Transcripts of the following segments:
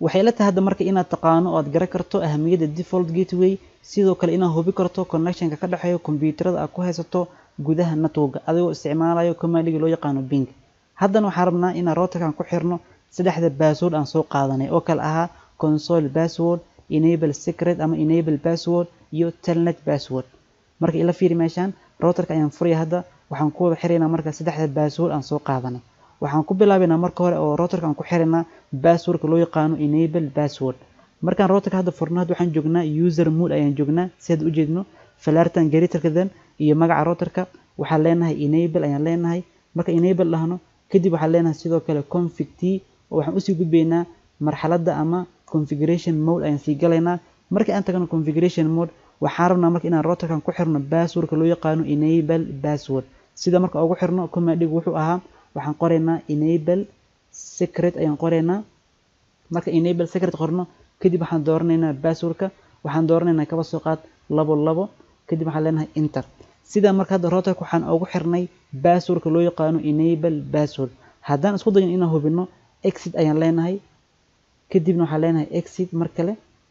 waxay la tahay hadda marka inaad taqaano oo aad garan karto ahamiyadda default gateway sidoo kale inaad hubi karto connectionka ka dhexeeya kombiyuutarada aad ku haysato gudaha networka adigoo isticmaalayo commandiga loo yaqaano bing haddana waxaan rabnaa inaan routerkan ku xirno saddexda password aan soo qaadanay oo kale ahaa console password enable secret ama enable password iyo telnet password marka ila fiiri meeshaan routerka ayaan furaya hadda waxaan ku wada xiraynaa marka saddexda password aan soo qaadanay waxaan ku bilaabaynaa marka hore oo routerka aan ku xiraynaa passwordka loo yaqaano enable password markaan routerka hadda furno hadda waxaan joognaa user mode ayaan joognaa si hadda ujeedno falartan garitarkadan iyo magaca routerka waxaan leenahay enable ayaan leenahay marka enable dhahno kadib waxaan leenahay sidoo kale config t oo waxaan usii gudbaynaa marxaladda ama configuration mode ayaan sii galaynaa markii aan tagno configuration mode waxaan rabnaa marka inaan routerkan ku xirno passwordka loo yaqaano enable password sida marka ugu xirno commandigu wuxuu ahaa waxaan qoraynaa enable secret ayaan qoraynaa marka enable secret qorno kadib waxaan dooranaynaa passwordka waxaan dooranaynaa kaba soo qaad labo labo kadib waxaan leenahay enter sida marka hadda routerka waxaan ugu xirnay passwordka loo yaqaano enable password haddaan isku dayin inaan hubino exit ayaan leenahay kadibna waxaan leenahay exit mar kale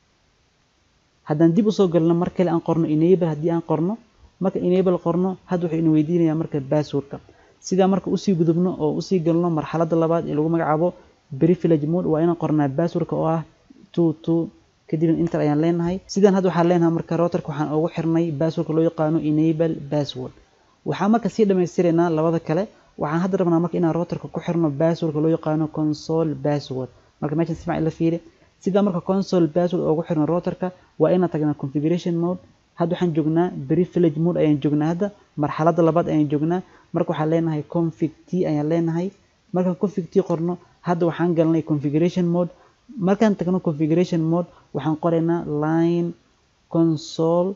haddaan dib usoo galno mar kale aan qorno enable haddii aan qorno marka enable qorno hadda wuxuu ina weydiinayaa marka passwordka sidaa marka usii gudubno oo usii galno marxaladda labaad ee lagu magacaabo privilege mode waa inaan qornaa passwordka oo ah two two kadibna inter ayaan leenahay sidaan hadda waxaan leenahay marka routerka waxaan ugu xirnay passwordka loo yaqaano enable password waxaan marka sii dhammaystiraynaa labada kale waxaan hadda rabnaa marka inaan routerka ku xirno passwordka loo yaqaano console password marka meeshan si fiican ila fiiri sidaa marka console password ugu xirno routerka waa inaan tagnaa configuration mode hadda waxaan joognaa privilege mode ayaan joognaa hadda marxaladda labaad ayaan joognaa marka waxaan leenahay config t ayaan leenahay markaan config t qorno hadda waxaan galnay configuration mode markaan tagno configuration mode waxaan qoraynaa line console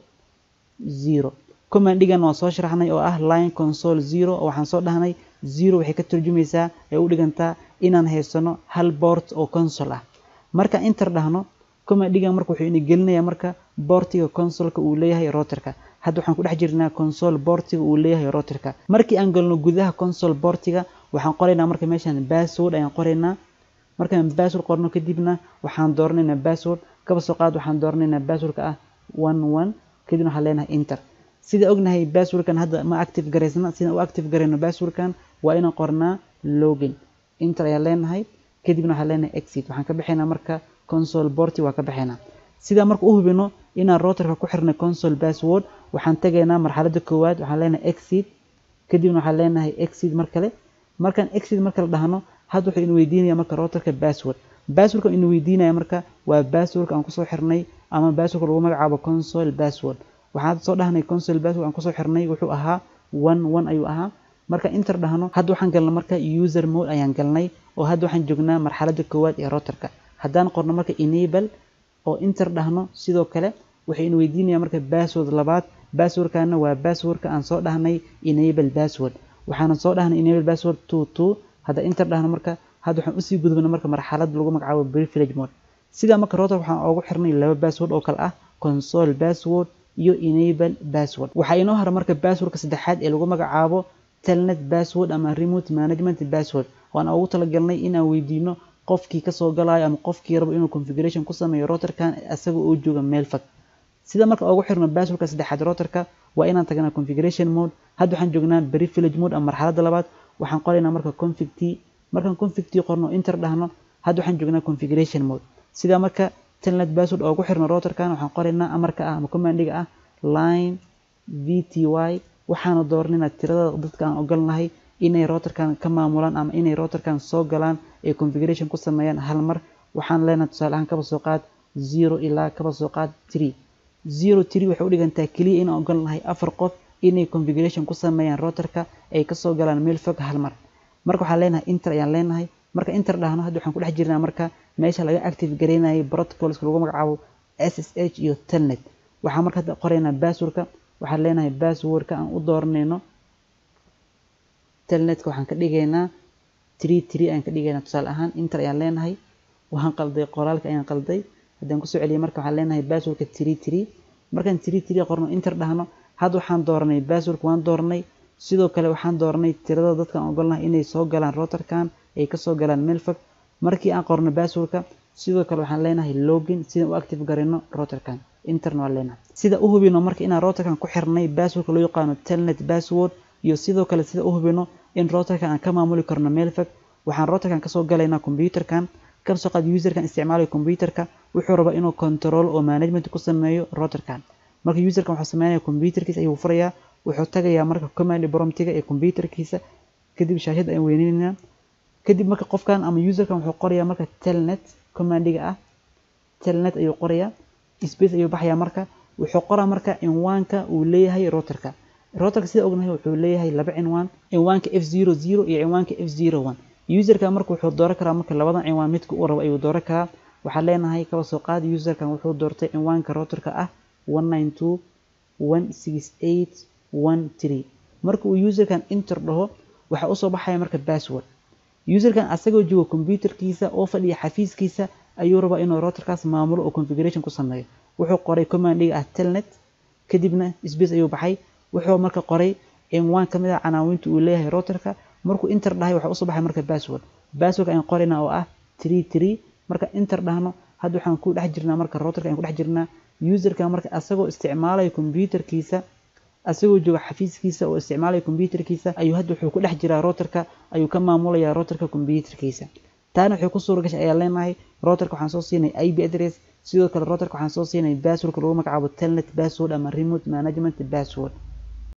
zero commandigan waa soo sharaxnay oo ah line console zero oo waxaan soo dhahnay zero waxay ka turjumaysaa ee u dhigantaa inaan haysano hal boort oo console ah markaan inter dhahno commandigan marka wuxuu ina gelinayaa marka boortiga consoleka uu leeyahay routerka hadda waxaan ku dhex jirnaa console boortiga uu leeyahay routerka markii aan galno gudaha console boortiga waxaan qoraynaa marka meeshaan password ayaan qoraynaa markaan password qorno kadibna waxaan dooranaynaa password kaba soo qaad waxaan dooranaynaa passwordka ah one one kadibna waxaan leenahay enter sida ognahay passwordkan hadda ma active garaysna sidaan u active garayno passwordkan waa inaan qornaa login enter ayaan leenahay kadibna waxaan leenahay exit waxaan ka bixaynaa marka console boorti waa ka bixaynaa sidaa marka u hubino inaan routerka ku xirnay console password waxaan tagaynaa marxaladda koowaad waxaan leenahay exit kadibna waxaan leenahay exit mar kale markaan exit mar kale dhahno hadda wuxuu ina weydiinaya marka routerka password passwordka ina weydiinaya marka waa passwordka aan kusoo xirnay ama passwordka lagu magacaabo console password waxaan soo dhahnay console password aan kusoo xirnay wuxuu ahaa one one ayuu ahaa marka inter dhahno hadda waxaan galnay marka user mode ayaan galnay oo hadda waxaan joognaa marxaladda koowaad ee routerka haddaan qorno marka enable oo inter dhahno sidoo kale wuxuu ina weydiinaya marka password labaad passwordkana waa passwordka aan soo dhahnay enable password waxaana soo dhahnay enable password two two hadda inter dhahno marka hadda waxaan usii gudubna marka marxalad lagu magacaabo privilege mode sidaa marka router waxaan ugu xirnay laba password oo kale ah console password iyo enable password waxaa inoo hara marka passwordka saddexaad ee lagu magacaabo telnet password ama remote management password waan ugu talagalnay inaan weydiino qofkii kasoo galayo ama qofkii rabo inuu configuration ku sameeyo routerkan isaga oo jooga meel fog sida marka ugu xirno passwordka saddexaad routerka waa inaan tagnaa configuration mode hadda waxaan joognaa privilege mode ama marxaladda labaad waxaan qoraynaa marka config t markaan config t qorno inter dhahno hadda waxaan joognaa configuration mode sida marka telnet password ugu xirno routerkan waxaan qoraynaa amarka ah ama commandiga ah line vty waxaana dooranaynaa tirada dadka aan ogolnahay inay routerkan ka maamulaan ama inay routerkan soo galaan ee configuration ku sameeyaan hal mar waxaan leenahay tusaale ahaan kaba soo qaad zero ilaa kaba soo qaad three zero three waxay u dhigantaa keliya inaan ogolnahay afar qof inay configuration ku sameeyaan routerka ay kasoo galaan meel fog hal mar marka waxaan leenahay inter ayaan leenahay marka inter dhahno hadda waxaan ku dhex jirnaa marka meesha laga active garaynayay protocolska lagu magacaabo ssh iyo telnet waxaan marka hadda qoraynaa passwordka waxaan leenahay passwordka aan u dooranayno telnetka waxaan ka dhigaynaa tree tree ayaan ka dhigaynaa tusaale ahaan inter ayaan leenahay waxaan qalday qoraalka ayaan qalday haddaan kusoo celiyay marka waxaan leenahay passwordka tree tree markaan tree tree qorno inter dhahno hadda waxaan dooranay passwordka waan dooranay sidoo kale waxaan dooranay tirada dadkaan ogolnahay inay soo galaan routerkan ay kasoo galaan meel fog markii aan qorno passwordka sidoo kale waxaan leenahay login sida u active garino routerkan interna waa leenahay sida u hubino marka inaan routerkan ku xirnay passwordka loo yaqaano telnet password iyo sidoo kale sida u hubino in routerkan aan ka maamuli karno meel fog waxaan routerkan kasoo galaynaa computerkan kasoo qaad userkan isticmaalayo computerka wuxuu rabaa inuu control oo management ku sameeyo routerkan marka userkan wuxuu sameynaya computerkiisa ayuu furayaa wuxuu tagayaa marka command promptiga ee computerkiisa kadib shaashada ayaan weyneynaa kadib marka qofkan ama userkan wuxuu qorayaa marka telnet commandiga ah telnet ayuu qorayaa space ayuu baxayaa marka wuxuu qoraa marka cinwaanka uu leeyahay routerka routerka sida ognahay wuxuu leeyahay laba cinwaan cinwaanka f zero zero iyo cinwaanka f zero one userka marka wuxuu dooran karaa marka labadan cinwaan midka uu rabo ayuu dooran karaa waxaa leenahay kaba soo qaad userkan wuxuu doortay cinwaanka routerka ah one nine two one six eight one three marka uu userkan enter dhaho waxaa usoo baxaya marka password userkan asagoo jooga computerkiisa oo fadhiya xafiiskiisa ayuu rabaa inuu routerkaas maamulo oo configuration ku sameeyo wuxuu qoray commandiga ah telnet kadibna space ayuu baxay wuxuu marka qoray cinwaan ka mid ah canaawinta uu leeyahay routerka markuu enter dhahay waxaa usoo baxay marka password passwordka ayaan qorayna oo ah three three marka enter dhahno hadda waxaan ku dhex jirnaa marka routerka ayaan ku dhex jirnaa userka marka asagoo isticmaalayo computerkiisa asagoo jooga xafiiskiisa oo isticmaalaya computerkiisa ayuu hadda wuxuu ku dhex jiraa routerka ayuu ka maamulayaa routerka computerkiisa taana waxay ku suura gashay ayaa leenahay routerka waxaan soo siinay ip address sidoo kale routerka waxaan soo siinay passwordka lagu magacaabo telnet password ama remote management password